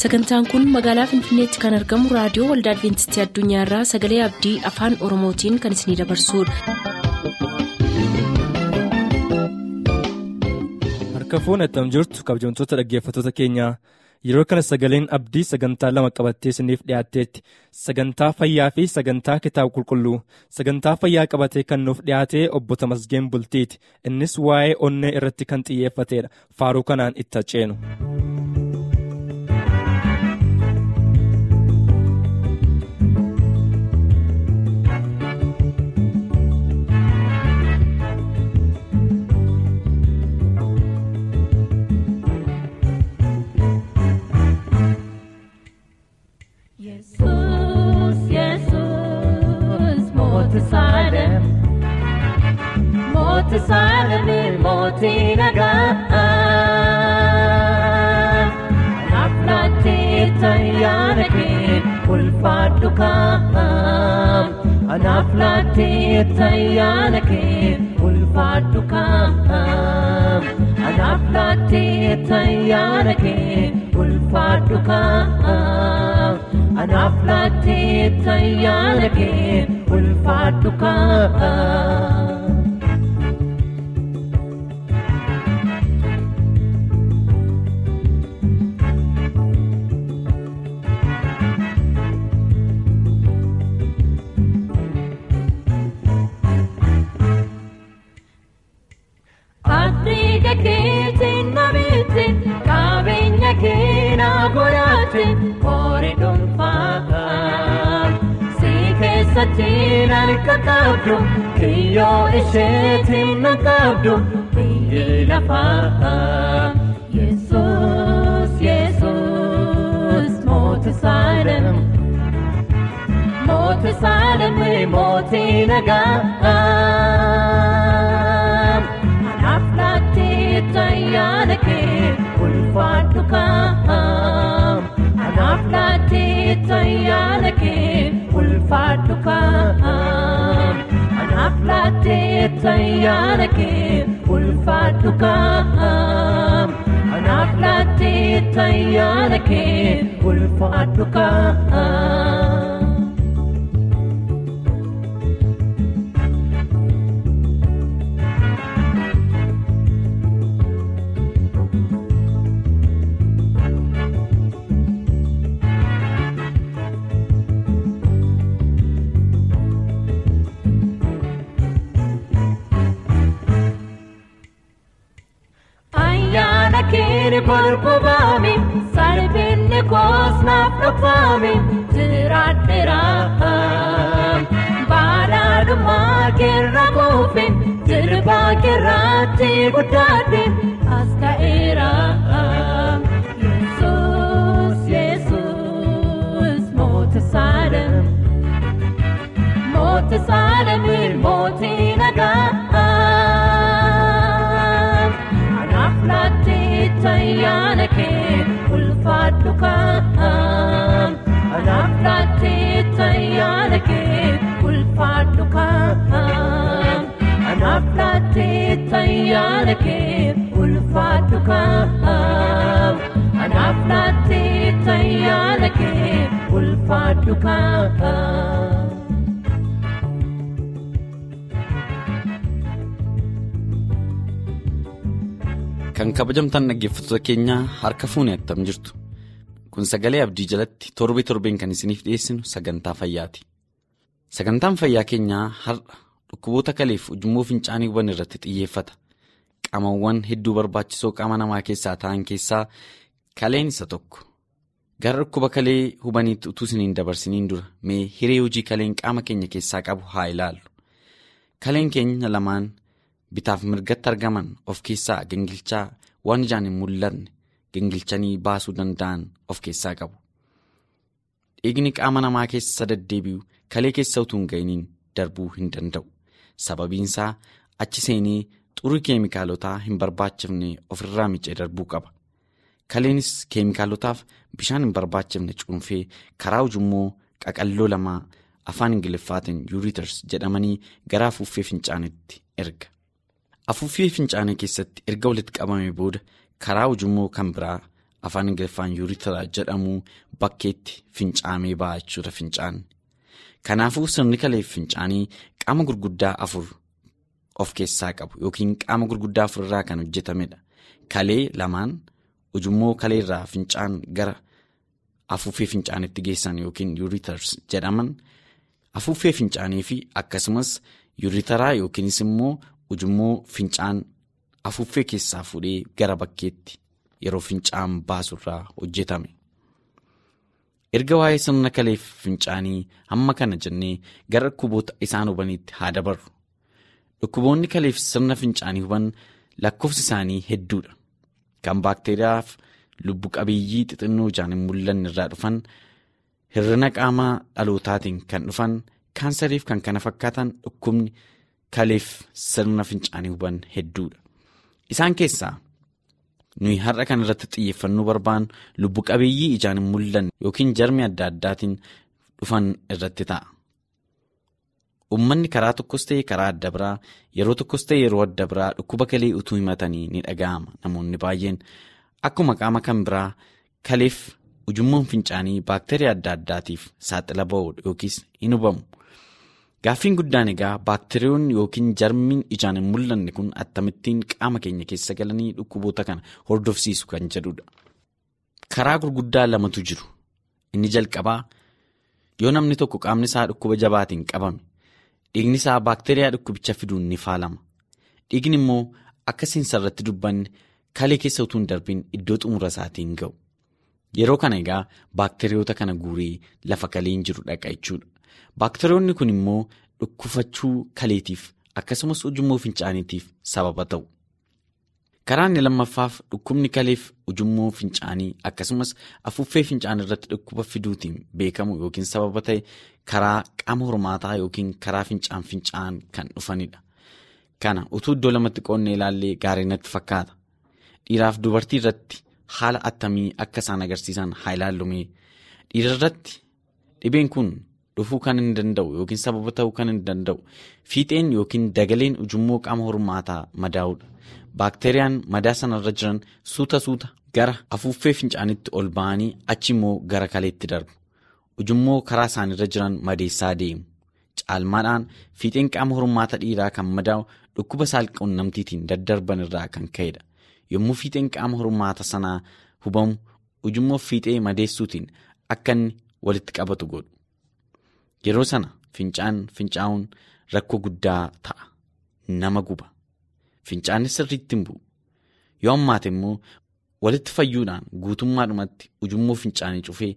sagantaan kun magaalaa finfinneetti kan argamu raadiyoo waldaa adventistii addunyaarraa sagalee abdii afaan oromootiin kan isinidabarsudha. harka fuun attam jirtu kabajamtoota dhaggeeffattoota keenyaa yeroo kana sagaleen abdii sagantaa lama qabattee isiniif dhiyaatteetti sagantaa fayyaa fi sagantaa kitaaba qulqulluu sagantaa fayyaa qabatee kan nuuf dhiyaatee obbo Tamasgeen Bultiiti innis waa'ee onnee irratti kan xiyyeeffatedha faaruu kanaan itti ceenu. Yesus, Yesus, mooti Saalem, mooti Saalem, mooti nagaa. Anaaf laattee tayyaana kee ulfaadhu kaa'am. Anaaf laattee tayyaana kee ulfaadhu kaa'am. Anaaf laattee tayyaana kee ulfaadhu kaa'am. Anaaf laattee tayyaana kee ulfaadhu kaa'am. Afrika keetiin nabiitti qabeenya keenaa godhate horii dhuunfaa. Si keessatti harka qabdu kiyyoo isheetiin na qabdu biyyi lafaa. Yesuus Yesuus mooti Saalem. Mooti Saalem mootii nagaa. Anaaf laattee tayyaana kee ulfaadhu kaa'am. Anaaf laattee tayyaana kee ulfaadhu kaa'am. Anaaf laattee tayyaana kee ulfaadhu kaa'am. Anaaf laattee tayyaana kee ulfaadhu kaa'am. Ayyaana keeni kolkubaami salphinni koos naaf dhufaami jiraadheera. Baadhaadhumaa keerra kuufi jirbaa keerraatti guddaadhe as ka'eera. Yesuus Yesuus mooti Saalem mooti Saalem mootii nagaa. Anaaf laattee tayyaana kee ulfaadhu kaa'am. Anaaf laattee tayyaana kee ulfaadhu kaa'am. Anaaf laattee tayyaana kee ulfaadhu kaa'am. Anaaf laattee tayyaana kee ulfaadhu kaa'am. Kan kabajamtaan dhaggeeffattoota keenyaa harka fuunee attam jirtu. Kun sagalee abdii jalatti torbee torbeen kan isiniif dhiyeessinu sagantaa fayyaati. Sagantaan fayyaa keenyaa har'a dhukkuboota kaleef ujummoo fincaaniiwwan irratti xiyyeeffata. Qaamawwan hedduu barbaachisoo qaama namaa keessaa ta'an keessaa kaleen isa tokko. Gara dhukkuba kalee hubaniitti utuu isiniin dabarsiniin dura mee hiree hojii kaleen qaama keenya keessaa qabu haa ilaallu. Kaleen keenya lamaan. bitaaf mirgatti argaman of keessaa gingilchaa waan ijaan hin mul'anne gingilchanii baasuu danda'an of keessaa qabu. Dhiigni qaama namaa keessa deddeebi'u kalee keessa utuu hin ga'iniin darbuu hin danda'u. Sababiinsaa achi seenee xurii keemikaalotaa hin barbaachifne ofirraa micee darbuu qaba. Kaleenis keemikaalotaaf bishaan hin barbaachifne cuunfee karaa ujummoo qaqalloo lamaa afaan ingiliffaatiin yuuriiters jedhamanii gara afuuffee fincaanetti erga. Afuuffee fincaanii keessatti erga walitti qabamee booda karaa ujummoo kan biraa afaan ingiliffaan yuuritaraa jedhamu bakkeetti fincaamee ba'a jechuudha fincaanni. Kanaafuu sirni kaleef fincaanii qaama gurguddaa afur of keessaa qabu yookiin qaama gurguddaa afur irraa kan hojjetamedha. Kalee lamaan ujummoo kalee irraa fincaan gara afuuffee fincaanitti geessan yookiin yuuritars jedhaman afuuffee fincaanii fi akkasumas yuuritaraa yookiinis immoo ujummoo fincaan afuuffee keessaa fuudhee gara bakkeetti yeroo fincaan baasurraa hojjetame. Erga waa'ee sirna kaleef fincaanii hamma kana jennee gara dhukkuboota isaan hubaniitti haa dabarru. Dhukkuboonni kaleef sirna fincaanii huban lakkoofsi isaanii hedduudha. Kan baakteeriyaaf lubbu qabeeyyii xixinnoo ijaan hin mul'anne irraa dhufan hir'ina qaamaa dhalootaatiin kan dhufan kaansariif kan kana fakkaatan dhukkubni kaleef sirna fincaanii huban hedduudha. Isaan keessaa nuyi har'a kan irratti xiyyeeffannuu barbaannu lubbu qabeeyyii ijaan hin mul'anne yookiin jarmi adda addaatiin dhufan irratti ta'a. Uummanni karaa tokkos ta'e karaa adda biraa yeroo tokkos ta'e yeroo adda biraa dhukkuba kalee utuu himatanii ni dhaga'ama namoonni baay'een akkuma qaama kan biraa kaleef ujummoon fincaanii baakteeriyaa adda addaatiif saaxila ba'u yookiis hin hubamu. Gaaffiin guddaan egaa baakteeriyoonni yookiin jarmiin ijaan hin mul'anne kun akkamittiin qaama keenya keessa galanii dhukkuboota kana hordofsiisu kan jedhudha. Karaa gurguddaa lamatu jiru. Inni jalqabaa yoo namni tokko qaamni isaa dhukkuba jabaatiin qabame dhiigni isaa baakteeriyaa dhukkubicha fiduun ni faalama. Dhiigni immoo akka seensarratti dubbanne kalee keessa utuu hin darbiin iddoo xumura isaatiin ga'u. Yeroo kana egaa baakteeriyoota kana guuree lafa kaleen jiru dhaqa jechuudha. Baakteeriyoonni kun immoo dhukkufachuu kaleetiif akkasumas ujummoo fincaaniitiif sababa ta'u. Karaa inni lammaffaaf dhukkubni kaleef ujummoo fincaanii akkasumas afuuffee fincaanii irratti dhukkuba fiduutiin beekamu yookiin sababa ta'e karaa qaama hormaataa yookiin karaa fincaan fincaan kan dhufanidha. Kana utuu iddoo lamatti qoonnee ilaallee gaarii natti fakkaata. Dhiiraaf dubartii irratti haala attamii akka isaan agarsiisan haa ilaallume. Dhiira irratti dhibeen kun. dhufuu kan hin danda'u yookiin sababa ta'uu kan hin danda'u fiixeen yookiin dagaleen ujummoo qaama hormaataa madaa'uudha. Baakteeriyaan madaa sanarra jiran suuta suuta gara afuuffee fincaanitti ol ba'anii achi immoo gara kaleetti darbu. Ujummoo karaa isaanirra jiran madeessaa deemu. Caalmaadhaan fiixeen qaama hormaata dhiiraa kan madaa'u dhukkuba saalquunnamtiitiin daddarban irraa kan ka'edha. Yommuu fiixeen qaama hormaata sanaa hubamu ujummoo fiixee madeessuutiin akka inni walitti qabatu godhu. Yeroo sana fincaan fincaa'uun rakkoo guddaa ta'a. Nama guba. Fincaanni sirriitti hin bu'u. Yoo ammaate immoo walitti fayyuudhaan guutummaadhumatti ujummoo fincaanii cufee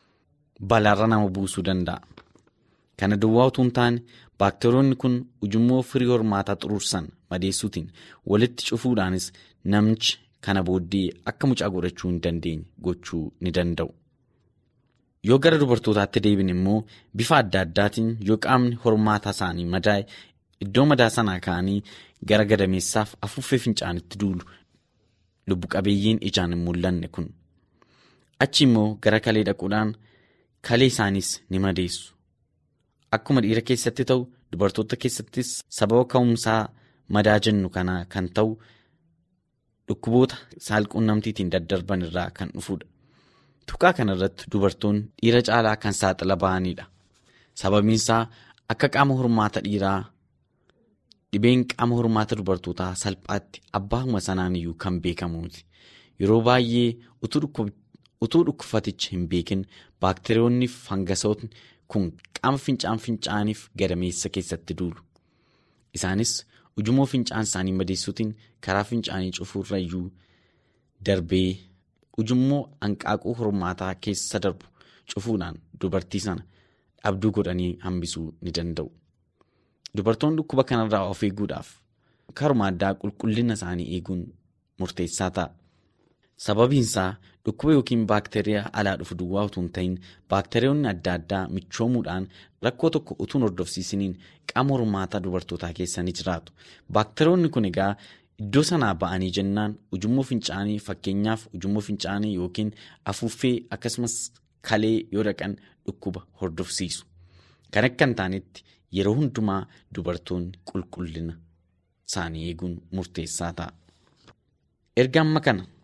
balaarra nama buusuu danda'a. Kana duwwaa utuu hin taane baakteeriyoonni kun ujummoo firii hormaataa xuruursan madeessuutiin walitti cufuudhaanis namichi kana booddee akka mucaa godhachuu hin dandeenye gochuu ni danda'u. Yoo gara dubartootaatti deebin immoo bifa adda addaatiin yoo qaamni hormaata isaanii madaa'e iddoo madaa sanaa ka'anii gara gadameessaaf afuuffee fincaanitti duulu lubbu qabeeyyiin ijaan hin mul'anne kun. Achi immoo gara kalee dhaquudhaan kalee isaaniis ni madeessu. Akkuma dhiira keessatti ta'u dubartoota keessattis sababa ka'umsaa madaa jennu kanaa kan ta'u dhukkuboota saalquunnamtiitiin daddarban irraa kan dhufudha. Tuqaa kanarratti dubartoonni dhiira caalaa kan saaxila ba'anidha. Sababiin isaa akka qaama hormaata dhiiraa dhibeen qaama hormaata dubartootaa salphaatti abbaahuma sanaan iyyuu kan beekamuuti. Yeroo baay'ee utuu dhukkufatichi hin beekin baakteeriyoonni fangasootni kun qaama fincaan fincaaniif gadameessa keessatti duulu. Isaanis ujummoo fincaan isaanii madeessuutiin karaa fincaanii cufuurra iyyuu darbee. ujummoo hanqaaquu hormaataa keessa darbu cufuudhaan dubartii sana dhabduu godhanii hambisuu ni danda'u. Dubartoonni dhukkuba kanarraa of eeguudhaaf karuma addaa qulqullina isaanii eeguun murteessaa ta'a. Sababiinsaa dhukkuba yookiin baakteeriyaa alaa dhufu duwwaa utuu hin ta'in baakteeriyoonni adda addaa michoomuudhaan rakkoo tokko utuu hordofsiisaniin qaama hormaataa dubartootaa keessa ni jiraatu. Baakteeriyoonni kun egaa Iddoo sanaa ba'anii jennaan ujummoo fincaanii fakkeenyaaf ujummoo fincaanii yookiin afuuffee akkasumas kalee yoo dhaqan dhukkuba hordofsiisu. Kan akka hin taanetti yeroo hundumaa dubartoonni qulqullina isaanii eeguun murteessaa ta'a. Erga amma kana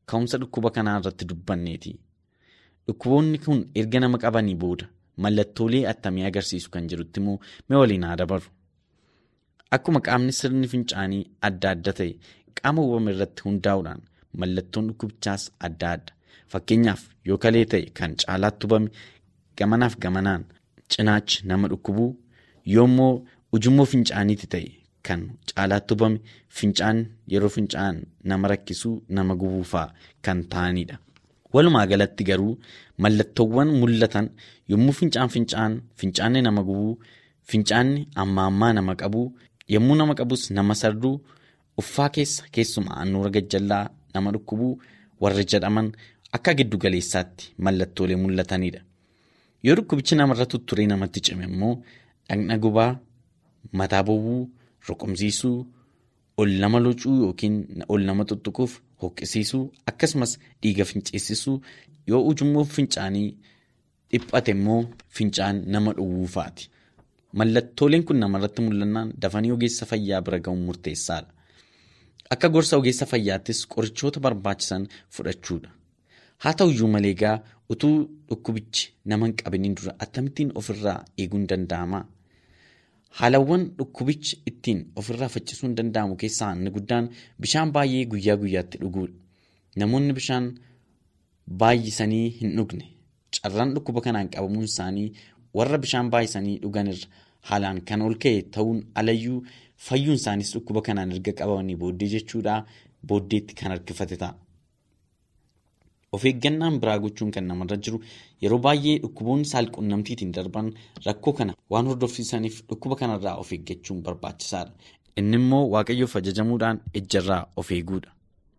ka'umsa dhukkuba kanaa irratti dubbanneeti. Dhukkuboonni kun erga nama qabanii booda mallattoolee attamii agarsiisu kan jirutti immoo mee waliin haa dabaru. Akkuma qaamni sirni fincaanii adda adda ta'e qaama uumame irratti hundaa'uudhaan mallattoon dhukkubichaas adda adda. Fakkeenyaaf yoo kalee ta'e kan caalaatti hubame gamanaaf gamanaan cinaachi nama dhukkubuu yoommoo ujummoo fincaaniiti ta'e kan caalaatti hubame fincaan yeroo fincaan nama rakkisuu nama gubuufaa kan ta'anidha. Walumaa galatti garuu mallattoowwan mul'atan yommuu fincaan fincaan fincaanni nama gubuu fincaanni amma ammaa nama qabuu yommuu nama qabus nama sarduu uffaa keessa keessumaa annuura gajjallaa nama dhukkubuu warri jedhaman akka giddu galeessaatti mallattoolee mul'atanidha. Yoo dhukkubichi namarra tutturee namatti cime immoo dhaqna gubaa mataa bowwuu roqomsiisuu ol nama locuu yookiin ol nama tuttuquuf hoqqisiisuu akkasumas dhiiga finceessisuu yoo ujummoo fincaanii dhiphate immoo fincaan nama dhowwuufaati. Mallattooleen kun namarratti mul'annaan dafanii ogeessa fayyaa bira ga'uun murteessaadha. Akka gorsa ogeessa fayyaattis qorichoota barbaachisan fudhachuudha. Haa ta'uyyuu malee egaa utuu dhukkubichi nama hin qabiniin dura akkamittiin ofirraa eeguun danda'ama? Haalawwan dhukkubichi ittiin ofirraa faccisuun danda'amu keessaa inni guddaan bishaan baay'ee guyyaa guyyaatti dhuguudha. Namoonni bishaan baay'isanii hin dhugne carraan dhukkuba kanaan qabamuun isaanii warra bishaan baay'isanii dhuganirra haalaan kan ol ka'e ta'uun alayyuu fayyuun isaaniis dhukkuba kanaan erga qabamanii booddee jechuudha booddeetti kan harkifate ta'a. Of eeggannaan biraa gochuun kan namarra jiru yeroo baay'ee dhukkuboonni saalqunnamtiitiin darban rakkoo kana waan hordofsiisaniif dhukkuba kanarraa of eeggachuun barbaachisaadha. Inni immoo waaqayyoof ajajamuudhaan ejjarraa of eeguudha.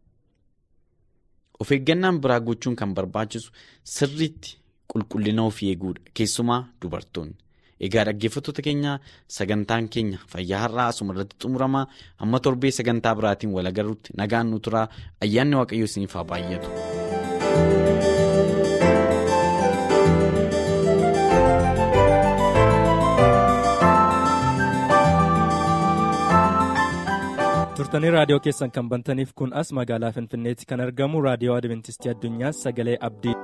Of eeggannaan biraa gochuun kan barbaachisu sirriitti qulqullina ofii eeguudha. Keessumaa dubartoonni. Egaa dhaggeeffattoota keenya sagantaan keenya fayyaa har'aa asuma irratti xumuramaa hamma torbee sagantaa biraatiin wal agarruutti nagaan nu turaa ayyaanni waaqayyoo isiniif haa baay'atu. turtanii raadiyoo keessan kan bantaniif kun as magaalaa finfinneetti kan argamu raadiyoo adventistii addunyaa sagalee abdii.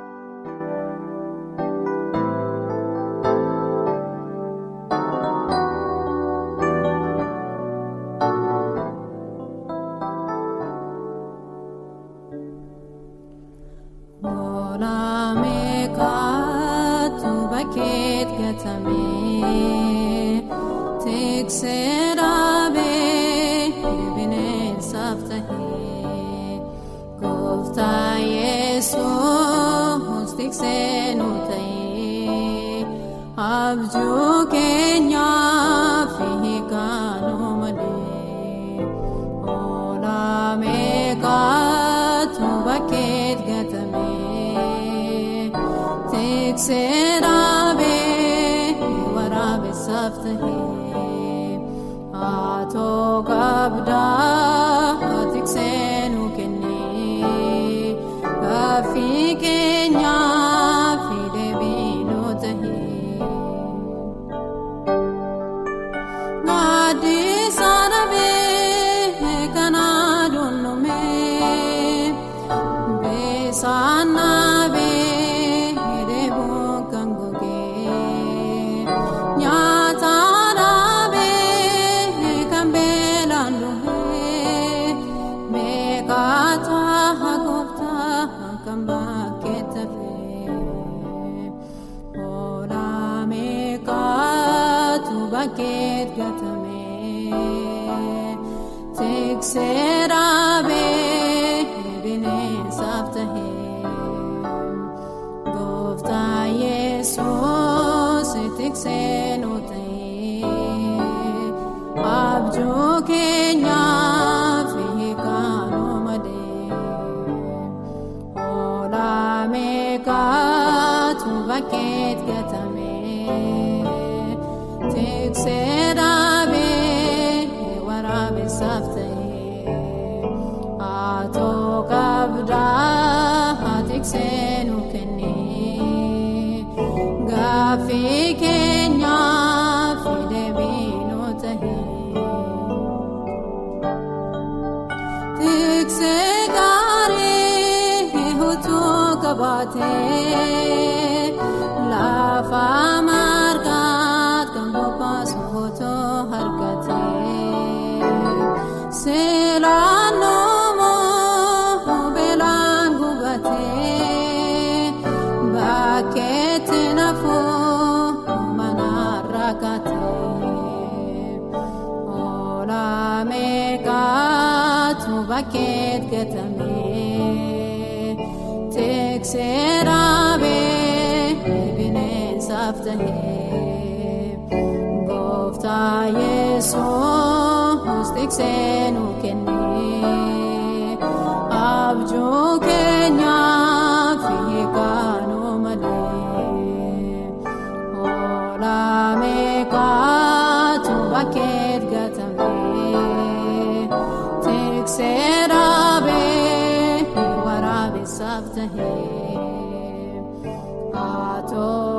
Abjuu keenyaaf hiikanuu malee oolaa meeqaatu bakkeet gatamee tiksee dhaabee waraabessaaf tahee haatoo qabdaa tiksee nu kennee gaaffii keenyaaf deebii nu tahee. Gaaddisaana bee kanaa dunnumee beesaana bee deebuu kan gogee nyaataana bee kan beelaan duhee meeqaataa gooftaa kan bakkee tafee oolaa meeqaatu bakkeet gatamee tiksee dhaabee bineensaaf tahee gooftaa yesuus tiksee nu tahee abjuu keenyaaf hiikanuu malee oolaa meeqaatu bakkeet gatamee tiksee dhaabee waraabessaaf ta'ee haatoo qabdaa tiksee nu kennee gaaffii keenyaaf deebii nu tahee. Tiksee gaarii baatee lafa margaat kan bobbaasu otoo argatee seelaan noomoo beelaan gubatee bakkeetti nafuu mana rakkatee oolame kaatu bakkeet gatamee teekseera bee bineensaaf tahee gooftaa yesuus tiksee nu kennee abjuu keenyaaf hiikanuu malee oolame kaatu bakkeet gatamee tikseera bee waraabessaaf tahee haatoo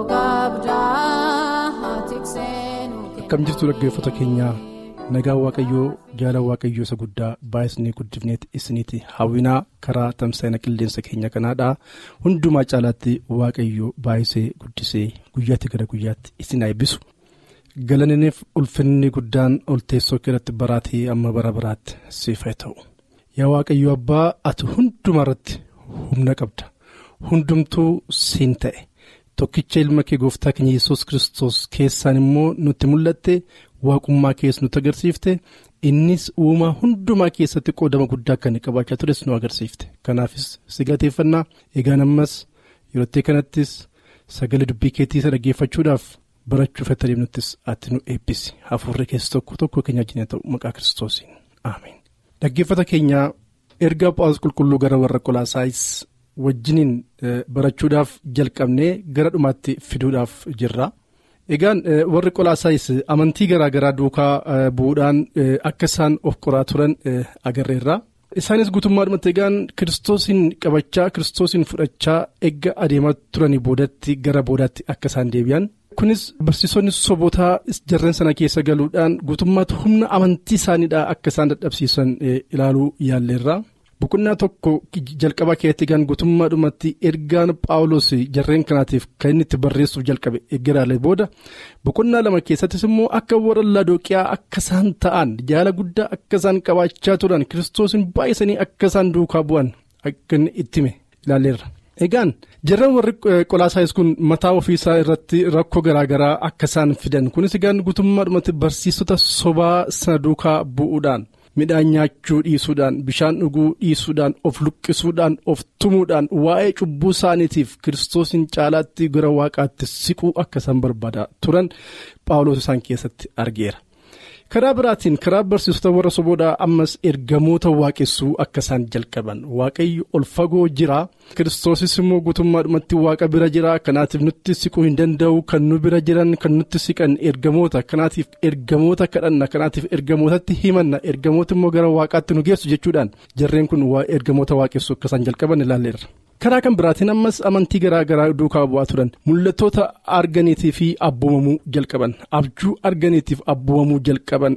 gabdaa tiksee nu akkam jirtu dhaggeeffata keenyaa nagaan waaqayyoo jaalala waaqayyoo isa guddaa baay'isnee guddifneeti isiniiti hawwinaa karaa tamsaa'ina qilleensa keenya kanaadhaa hundumaa caalaatti waaqayyoo baay'isee guddisee guyyaatti gara guyyaatti isin eebbisu galaniniif ulfinni guddaan ol teessoo keessatti baraatii amma bara baraatti siif haa ta'u yaa waaqayyoo abbaa ati hundumaa irratti humna qabda hundumtuu siin ta'e. tokkicha ilma kee gooftaa keenya yesus kristos keessaan immoo nutti mul'atte waaqummaa keessa nutti agarsiifte innis uumaa hundumaa keessatti qoodama guddaa akka inni qabaachaa tures nu agarsiifte kanaafis si galateeffannaa egaan ammas yeroo kanattis sagalee dubbii keetii isa dhaggeeffachuudhaaf barachuuf akka deemnuttis ati nu eebbisi hafuurri keessa tokko tokko keenya wajjin ta'u maqaa kiristoosiin ameen dhaggeeffata keenyaa ergaa phaawulos qulqulluu gara warra qolaasaayis wajjiniin barachuudhaaf jalqabnee gara dhumaatti fiduudhaaf jirra. Egaan warri qolaasaayis amantii garaa garaa duukaa bu'uudhaan akka isaan of qoraa turan agarreerra. Isaanis guutummaadhumatti egaan kiristoosiin qabachaa kiristoosiin fudhachaa eegga adeemaa turanii boodatti gara boodaatti akka isaan deebi'an. Kunis barsiisonni sobotaa jarreen sana keessa galuudhaan guutummaatti humna amantii isaaniidhaa akka isaan dadhabsiisan ilaaluu yaalleerra. Boqonnaa tokko jalqabaa keessatti egaan guutummaadhumatti ergaan paawulos jarreen kanaatiif kan inni itti barreessuuf jalqabe eeggaraalee booda boqonnaa lama keessattis immoo akka warra laadoqiyaa akka isaan ta'an jaala guddaa akka isaan qabaachaa turan kiristoosiin baay'isanii akka isaan duukaa bu'an akka inni itti hime ilaalleerra. Egaan jarreen warri qolaasaayis kun mataa ofiisaa irratti rakkoo garaagaraa akka isaan fidan kunis egaan guutummaadhumatti barsiisota sobaa sana duukaa bu'uudhaan. midhaan nyaachuu dhiisuudhaan bishaan dhuguu dhiisuudhaan of luqqisuudhaan of tumuudhaan waa'ee cubbuu isaaniitiif kiristoosiin caalaatti gara waaqaatti siquu akka isaan barbaadaa turan paawulos isaan keessatti argeera. karaa biraatiin karaa barsiisota warra soboodhaa ammas ergamoota waaqessuu akka isaan jalqaban waaqayyo ol fagoo jira kiristoosis immoo guutummaadhumatti waaqa bira jira kanaatiif nutti siquu hin danda'u kan nu bira jiran kan nutti siqan ergamoota kanaatiif ergamoota kadhanna kanaatiif ergamootatti himanna ergamoota immoo gara waaqaatti nu geessu jechuudhaan jarreen kun ergamoota waaqessuu akka isaan jalqaban ilaalleerra. karaa kan biraatiin ammas amantii garaa garaa duukaa bu'aa turan mul'attoota arganiitii fi abboomamuu jalqaban abjuu arganiitiif abboomamuu jalqaban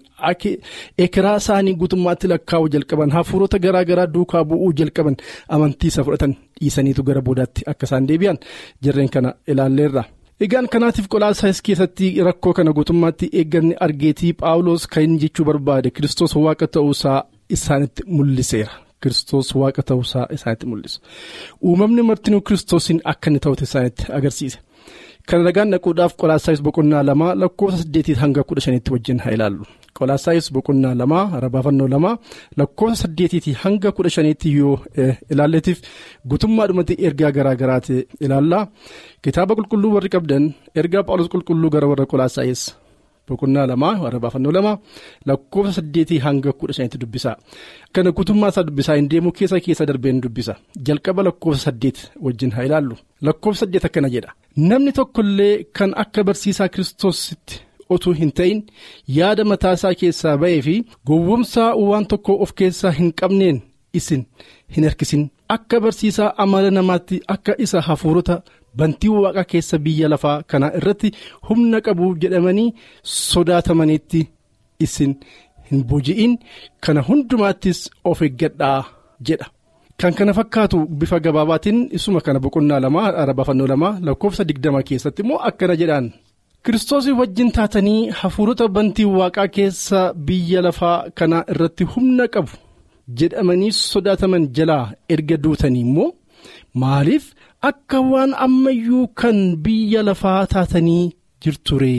ekeraa isaanii guutummaatti lakkaa'uu jalqaban hafuurota garaa garaa duukaa bu'uu jalqaban amantii isa fudhatan dhiisaniitu gara boodaatti akka isaan deebi'an jarreen kana ilaalleerra. egaan kanaatiif qolaasaayis keessatti rakkoo kana guutummaatti eegganni argeetii paawulos kan inni jechuu barbaade kiristoos waaqa ta'uusaa isaanitti mul'iseera. Kiristoos waaqa ta'uusaa isaanitti mul'isa. Uumamni martinuu kiristoosiin akka inni ta'utti isaanitti agarsiise. Kana ragaan dhaquudhaaf qolaasaayis boqonnaa lamaa lakkoofsa saddeetii hanga kudha shaniitti wajjin haa ilaallu. Qolaasaayis boqonnaa lamaa rabaafannoo lamaa lakkoofsa saddeetiitii hanga kudha shaniitti yoo ilaalleetiif guutummaadhumatti ergaa garaa garaati ilaalla. Kitaaba qulqulluu warri qabdan ergaa phaawulos qulqulluu gara warra qolaasaayis. boqonnaa lamaa warra baafannoo lama lakkoofsa saddeetii hanga kudha shanitti dubbisa kana guutummaa isaa dubbisaa hin deemu keessa keessa darbeen dubbisa jalqaba lakkoofsa saddeet wajjin haa ilaallu lakkoofsa saddeet akkana jedha namni tokkollee kan akka barsiisaa kiristoositti otuu hin ta'in yaada mataa isaa keessaa ba'ee fi gowwomsaa waan tokko of keessaa hin qabneen isin hin harkisin akka barsiisaa amala namaatti akka isa hafuurota. bantii waaqa keessa biyya lafaa kana irratti humna qabu jedhamanii sodaatamanitti isin hin boji'in kana hundumaattis of eeggadhaa jedha kan kana fakkaatu bifa gabaabaatiin isuma kana boqonnaa lama arabafannoo lama lakkoofsa digdama keessatti immoo akkana jedhaan. kiristoosii wajjin taatanii hafuurota bantii waaqaa keessa biyya lafaa kana irratti humna qabu jedhamanii sodaataman jalaa erga duutanii immoo maaliif akka waan ammayyuu kan biyya lafaa taatanii jirture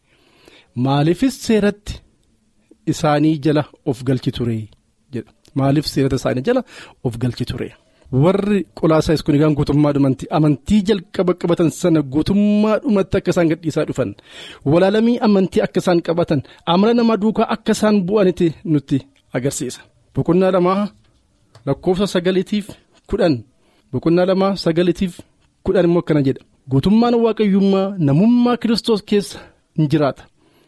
maaliifis seeratti isaanii jala of galchi ture jedha maaliif seerata isaanii jala of galchi ture. warri qolaasaayis kun egaan guutummaadhumatti amantii jalqaba qabatan sana guutummaadhumatti akka isaan gadhiisaa dhufan walaalamii amantii akka isaan qabatan amala namaa duukaa akka isaan bu'anitti nutti agarsiisa. boqonnaa lamaa lakkoofsa sagaliitiif kudhan boqonnaa lamaa sagaliitiif kudhan immoo akkana jedha guutummaan waaqayyummaa namummaa kiristoos keessa in jiraata.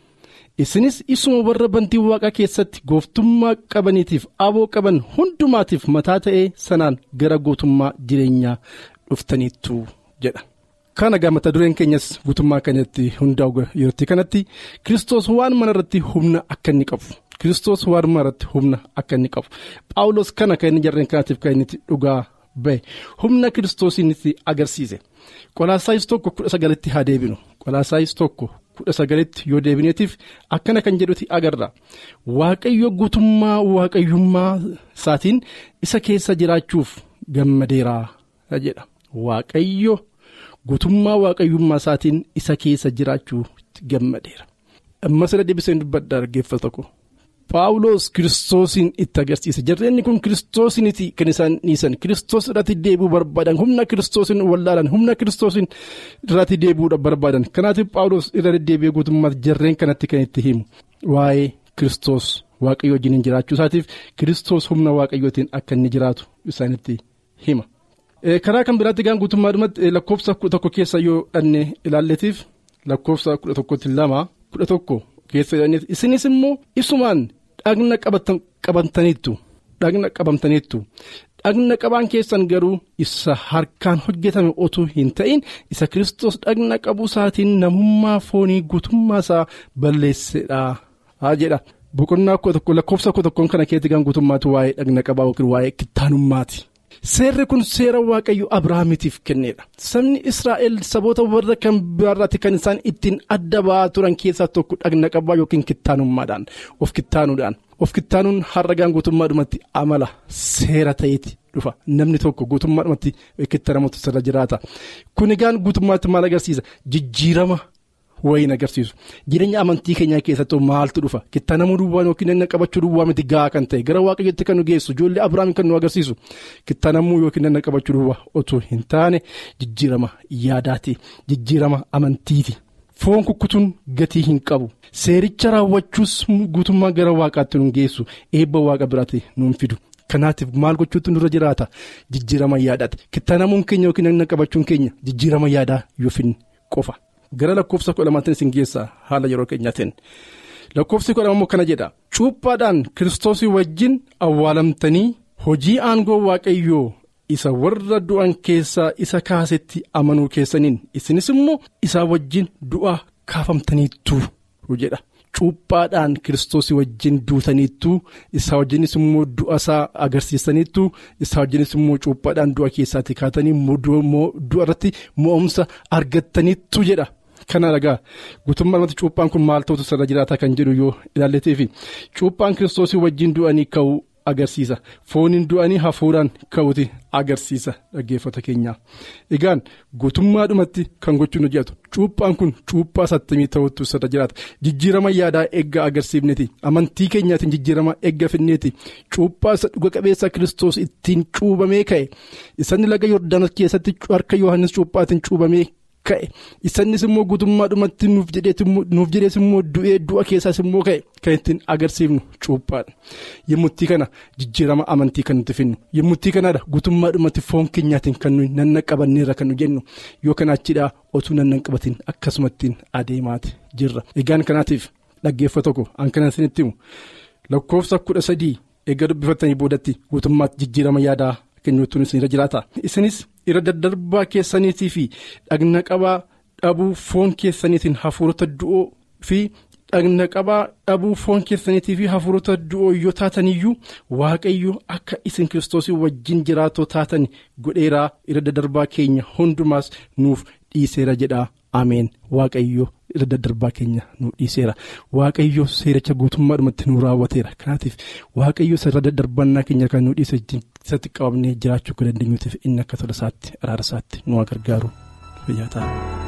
isinis isuma warra bantii waaqaa keessatti gooftummaa qabaniitiif aboo qaban hundumaatiif mataa ta'ee sanaan gara gootummaa jireenyaa dhuftaniittu jedha. Kana mata dureen keenyas guutummaa kanatti hundaa'u yeroo kanatti kiristoos waan mana irratti humna akka inni qabu kiristoos waan mana irratti humna akka inni qabu paawulos kana kan inni jarreen kanaatiif kan inni dhugaa bahe humna kiristoosiinitti agarsiise qolaasaayis tokko kudha sagalitti haa deebinu qolaasaayis tokko. kudha sagalitti yoo deebineetiif akkana kan jedhuti agarra waaqayyo guutummaa waaqayyummaa isaatiin isa keessa jiraachuuf gammadeeraa jedha waaqayyo guutummaa waaqayyummaa isaatiin isa keessa jiraachuuf gammadeera. ammas irra deebisee dubbadha dhaggeeffata tokko. Paawuloos kiristoosiin itti agarsiise jarreenni kun kiristoosiniiti kan isaan dhiisan kiristoos irratti deebi'uu barbaadan humna kiristoosiin wallaalan humna kiristoosiin irratti deebi'uudha barbaadan kanaatiif paawuloos irra deddeebi'ee guutummaatti jarreen kanatti kan itti himu waa'ee kiristoos waaqayyo wajjin jiraachuu isaatiif kiristoos humna waaqayyootiin akka inni jiraatu isaanitti hima. karaa kan biraatti gaan guutummaadhumatti lakkoofsa kudha tokko keessa yoo dhanne ilaalleetiif lakkoofsa kudha tokkotti lama kudha tokko keessa isinis immoo isumaan. dhagna qabataniittu dhagna qabamtaniittu dhagna qabaan keessan garuu isa harkaan hojjetame otuu hin ta'in isa kiristoos dhagna qabuu isaatiin namummaa foonii guutummaa isaa balleessedha jedha boqonnaa lakkoofsa kudha tokkoon kana keessatti kan guutummaatu waa'ee dhagna qabaa yookiin waa'ee kittaanummaati. Seerri kun seera waaqayyo Abiraamiitiif kennedha. Sabni Israa'el saboota warra kan biraarraatti kan isaan ittiin adda ba'aa turan keessaa tokko dhagna qabaa yookiin kittaanummaadhaan of kittaanuudhaan. Of kittaanuun har'a guutummaadhumatti amala seera ta'eeti dhufa. Namni tokko guutummaadhumatti kittaanamutu sirra jiraata. Kun egaan guutummaatti maal agarsiisa? Jijjiirama. wayin agarsiisu jireenya amantii keenyaa keessatti maaltu dhufa kittaanamuu duwwaan yookiin inni qabachuu duwwaa miti gahaa kan ta'e gara waaqayyotti kan nu geessu ijoollee abiraam kan nu agarsiisu kittaanamuu yookiin inni qabachuu duwwaa otoo hin taane jijjiirama yaadaati jijjiirama amantiiti. foon kukkutuun gatii hin qabu seericha raawwachuus guutummaa gara waaqaatti nu geessu eebba waaqa biraatti nuun fidu. kanaatiif maal gochuutu nurra jiraata jijjiirama yaadaati kittaanamuun keenya yookiin inni qabachuun keenya jijjiirama yaadaa yoo finne qofa. gara lakkoofsa kudha lamaatiin isin geessaa haala yeroo keenyaatiin lakkoofsi kudha lama kana jedha cuuphaadhaan kiristoosii wajjin awwaalamtanii hojii aangoo waaqayyoo isa warra du'an keessaa isa kaasetti amanuu keessaniin isinis immoo isaa wajjin du'a kaafamtaniittu jedha cuuphaadhaan kiristoosii wajjin duutaniittu isaa wajjinis immoo du'a isaa agarsiisaniittu isaa wajjinis immoo cuuphaadhaan du'a keessaatti kaatanii du'a irratti mo'umsa argattaniittu jedha. Kana dhagaa guutummaatti cuuphaan kun maal ta'utu sirra jiraata kan jedhu yoo ilaalleteefi cuuphaan kiristoosii wajjin du'anii ka'uu agarsiisa fooniin du'anii hafuuraan ka'uuti agarsiisa dhaggeeffata keenyaa egaan guutummaadhumatti kan gochuun hojjetu cuuphaan kun cuuphaa sattamii ta'utu sirra jiraata jijjiirama yaadaa eeggaa agarsiifneeti amantii keenyaatiin jijjiirama eegga finneeti cuuphaa isa dhuga qabeessa kiristoos ittiin cuubamee ka'e isaan laga yordaanos keessatti harka yohannis cuuphaatiin cuubamee. ka'e isanis immoo guutummaadhumatti nuuf jedhees immoo du'ee du'a keessaas immoo ka'e kan ittiin agarsiifnu cuuphaadha yemmuttii kana jijjiirama amantii kan nuti finnu yemmuttii kanaadha guutummaadhumatti foon keenyaatiin kan nuyi nannaqabanneerra kan nu jennu yoo kanaachiidhaa otuu nannaqabatiin akkasumattiin adeemaati jirra egaan kanaatiif dhaggeeffa tokko an kana isinitti himu lakkoofsa kudha sadii eega dubbifattanii boodatti guutummaatti jijjiirama yaadaa kennuutuun isinirra jiraata isinis. irra daddarbaa keessaniitii fi dhagna qabaa dhabuu foon keessaniitiin hafuurota du'oo fi dhagna qabaa dhabuu foon keessaniitii fi hafuurota du'oo yoo taataniyyuu waaqayyo akka isin kiristoosii wajjin jiraatoo taatan godheeraa irra daddarbaa keenya hundumaas nuuf dhiiseera jedha ameen waaqayyo irra daddarbaa keenya nuuf dhiiseera waaqayyo seericha guutummaadhumatti nu raawwateera kanaatiif waaqayyo irra daddarbannaa keenya kan nu dhiise isatti qabamnee jiraachuu akka dandeenyuutiif inni akka tola isaatti araara isaatti nu gargaaru fayyaa ta'a.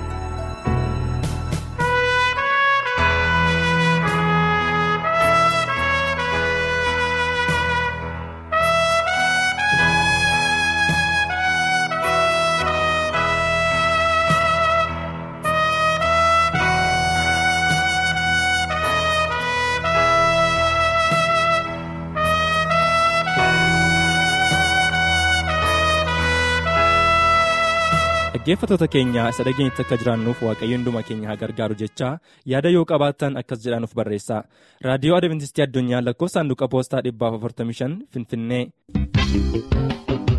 dhaggeeffatoota keenya isa dhageenyatti akka jiraannuuf waaqayyo hunduma keenya haa gargaaru jechaa yaada yoo qabaattan akkas jedhanuuf barreessaa raadiyoo adventistii addunyaa lakkoofsa saanduqa poostaa 455 finfinnee.